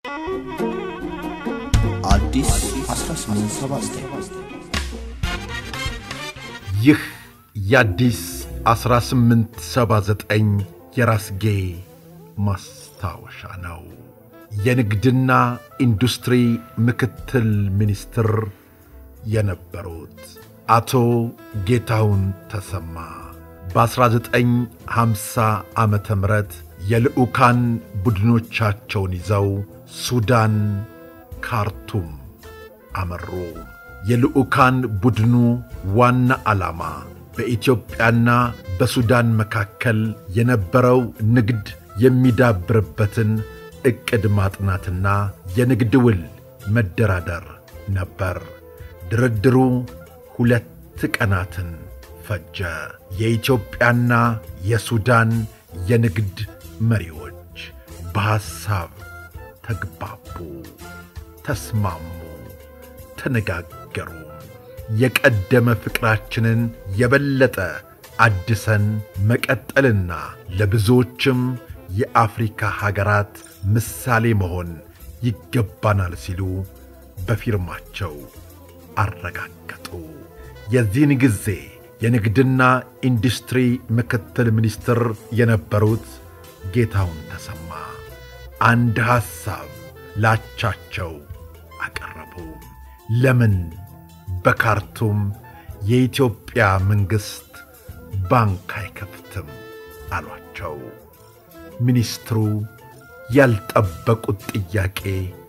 አዲስ 1879 ይህ የአዲስ 1879 የራስጌ ማስታወሻ ነው። የንግድና ኢንዱስትሪ ምክትል ሚኒስትር የነበሩት አቶ ጌታሁን ተሰማ በ1950 ዓመተ ምህረት የልዑካን ቡድኖቻቸውን ይዘው ሱዳን ካርቱም አመሩ። የልዑካን ቡድኑ ዋና ዓላማ በኢትዮጵያና በሱዳን መካከል የነበረው ንግድ የሚዳብርበትን ዕቅድ ማጥናትና የንግድ ውል መደራደር ነበር። ድርድሩ ሁለት ቀናትን ፈጀ። የኢትዮጵያና የሱዳን የንግድ መሪዎች በሐሳብ ተግባቡ፣ ተስማሙ፣ ተነጋገሩ። የቀደመ ፍቅራችንን የበለጠ አድሰን መቀጠልና ለብዙዎችም የአፍሪካ ሀገራት ምሳሌ መሆን ይገባናል ሲሉ በፊርማቸው አረጋገጡ። የዚህን ጊዜ የንግድና ኢንዱስትሪ ምክትል ሚኒስትር የነበሩት ጌታሁን ተሰማ አንድ ሐሳብ ላቻቸው አቀረቡ። ለምን በካርቱም የኢትዮጵያ መንግሥት ባንክ አይከፍትም አሏቸው። ሚኒስትሩ ያልጠበቁት ጥያቄ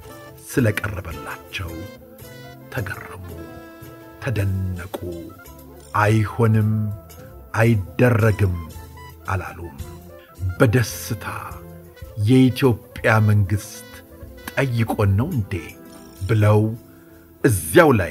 ስለቀረበላቸው ተገረሙ፣ ተደነቁ። አይሆንም፣ አይደረግም አላሉም። በደስታ የኢትዮጵያ መንግሥት ጠይቆን ነው እንዴ ብለው እዚያው ላይ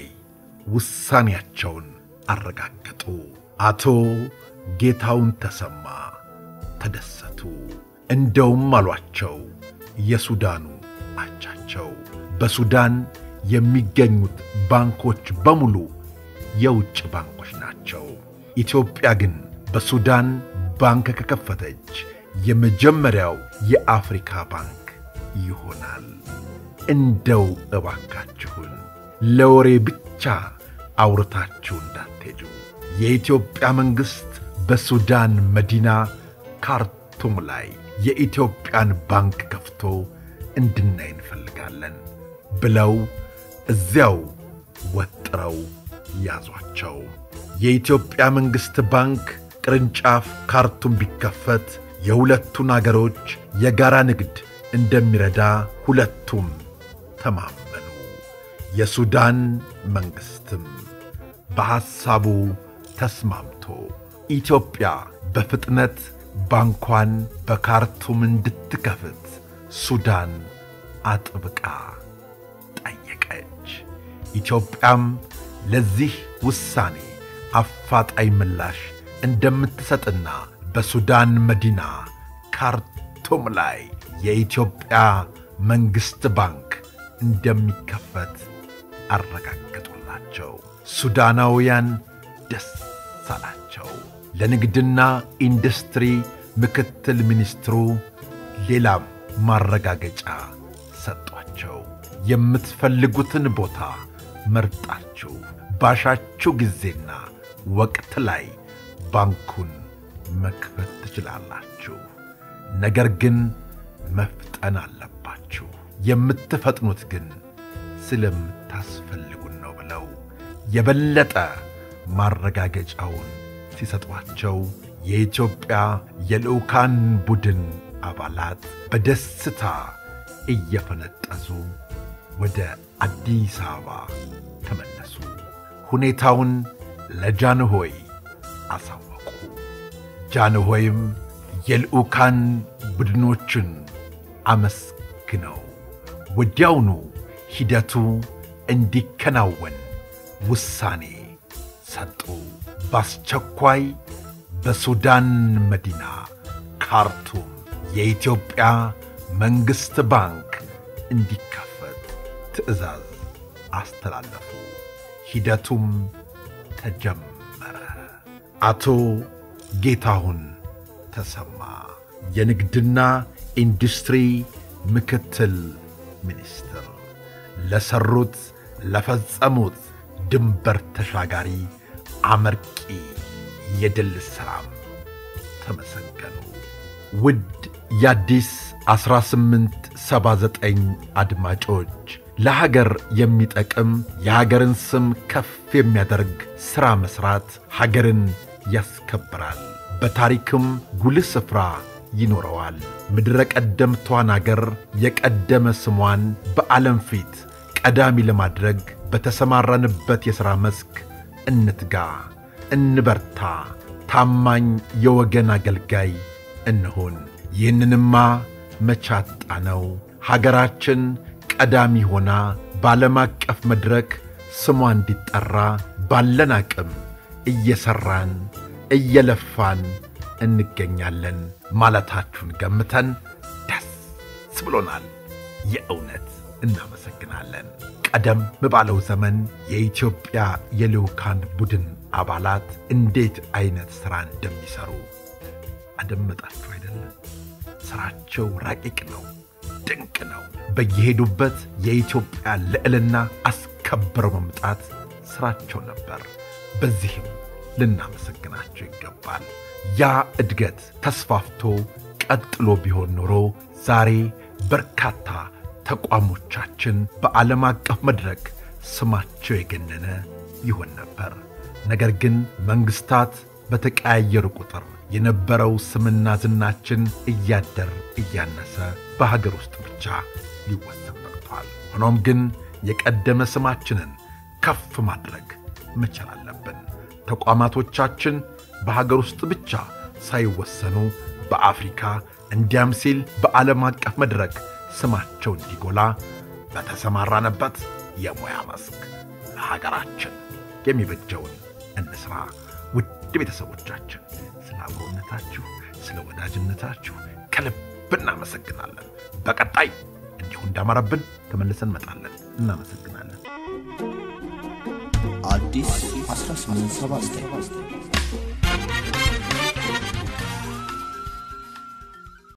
ውሳኔያቸውን አረጋገጡ። አቶ ጌታሁን ተሰማ ተደሰቱ። እንደውም አሏቸው የሱዳኑ አቻቸው በሱዳን የሚገኙት ባንኮች በሙሉ የውጭ ባንኮች ናቸው። ኢትዮጵያ ግን በሱዳን ባንክ ከከፈተች የመጀመሪያው የአፍሪካ ባንክ ይሆናል። እንደው እባካችሁን ለወሬ ብቻ አውርታችሁ እንዳትሄዱ። የኢትዮጵያ መንግሥት በሱዳን መዲና ካርቱም ላይ የኢትዮጵያን ባንክ ከፍቶ እንድናይ እንፈልጋለን ብለው እዚያው ወጥረው ያዟቸው። የኢትዮጵያ መንግሥት ባንክ ቅርንጫፍ ካርቱም ቢከፈት የሁለቱን አገሮች የጋራ ንግድ እንደሚረዳ ሁለቱም ተማመኑ። የሱዳን መንግሥትም በሐሳቡ ተስማምቶ ኢትዮጵያ በፍጥነት ባንኳን በካርቱም እንድትከፍት ሱዳን አጥብቃ ጠየቀች። ኢትዮጵያም ለዚህ ውሳኔ አፋጣኝ ምላሽ እንደምትሰጥና በሱዳን መዲና ካርቱም ላይ የኢትዮጵያ መንግሥት ባንክ እንደሚከፈት አረጋገጡላቸው። ሱዳናውያን ደስ አላቸው። ለንግድና ኢንዱስትሪ ምክትል ሚኒስትሩ ሌላም ማረጋገጫ ሰጧቸው። የምትፈልጉትን ቦታ መርጣችሁ ባሻችሁ ጊዜና ወቅት ላይ ባንኩን መክፈት ትችላላችሁ። ነገር ግን መፍጠን አለባችሁ። የምትፈጥኑት ግን ስለምታስፈልጉን ነው ብለው የበለጠ ማረጋገጫውን ሲሰጧቸው የኢትዮጵያ የልዑካን ቡድን አባላት በደስታ እየፈነጠዙ ወደ አዲስ አበባ ተመለሱ። ሁኔታውን ለጃንሆይ አሳወቁ። ጃንሆይም የልዑካን ቡድኖችን አመስግነው ወዲያውኑ ሂደቱ እንዲከናወን ውሳኔ ሰጡ። በአስቸኳይ በሱዳን መዲና ካርቱም የኢትዮጵያ መንግሥት ባንክ እንዲከፈት ትዕዛዝ አስተላለፉ። ሂደቱም ተጀመረ። አቶ ጌታሁን ተሰማ የንግድና ኢንዱስትሪ ምክትል ሚኒስትር ለሰሩት ለፈጸሙት ድንበር ተሻጋሪ አመርቂ የድል ሥራም ተመሰገኑ። ውድ የአዲስ 1879 አድማጮች ለሀገር የሚጠቅም የሀገርን ስም ከፍ የሚያደርግ ሥራ መሥራት ሀገርን ያስከብራል፣ በታሪክም ጉልህ ስፍራ ይኖረዋል። ምድረ ቀደምቷን አገር የቀደመ ስሟን በዓለም ፊት ቀዳሚ ለማድረግ በተሰማራንበት የሥራ መስክ እንትጋ፣ እንበርታ፣ ታማኝ የወገን አገልጋይ እንሁን። ይህንንማ መቻጣ ነው። ሀገራችን ቀዳሚ ሆና በዓለም አቀፍ መድረክ ስሟ እንዲጠራ ባለን አቅም እየሠራን እየለፋን እንገኛለን ማለታችሁን ገምተን ደስ ብሎናል። የእውነት እናመሰግናለን። ቀደም ባለው ዘመን የኢትዮጵያ የልዑካን ቡድን አባላት እንዴት ዐይነት ሥራ እንደሚሠሩ አደመጣችሁ አይደለም? ሥራቸው ረቂቅ ነው፣ ድንቅ ነው። በየሄዱበት የኢትዮጵያ ልዕልና አስከብረው መምጣት ሥራቸው ነበር። በዚህም ልናመሰግናቸው ይገባል። ያ እድገት ተስፋፍቶ ቀጥሎ ቢሆን ኖሮ ዛሬ በርካታ ተቋሞቻችን በዓለም አቀፍ መድረክ ስማቸው የገነነ ይሆን ነበር። ነገር ግን መንግሥታት በተቀያየሩ ቁጥር የነበረው ስምና ዝናችን እያደር እያነሰ በሀገር ውስጥ ብቻ ሊወሰን በቅቷል። ሆኖም ግን የቀደመ ስማችንን ከፍ ማድረግ መቻል አለብን። ተቋማቶቻችን በሀገር ውስጥ ብቻ ሳይወሰኑ በአፍሪካ እንዲያም ሲል በዓለም አቀፍ መድረክ ስማቸው እንዲጎላ በተሰማራንበት የሙያ መስክ ለሀገራችን የሚበጀውን እንስራ። ውድ ቤተሰቦቻችን ስለ አብሮነታችሁ፣ ስለ ወዳጅነታችሁ ከልብ እናመሰግናለን። በቀጣይ እንዲሁ እንዳማረብን ተመልሰን እንመጣለን። እናመሰግናለን። አዲስ 1879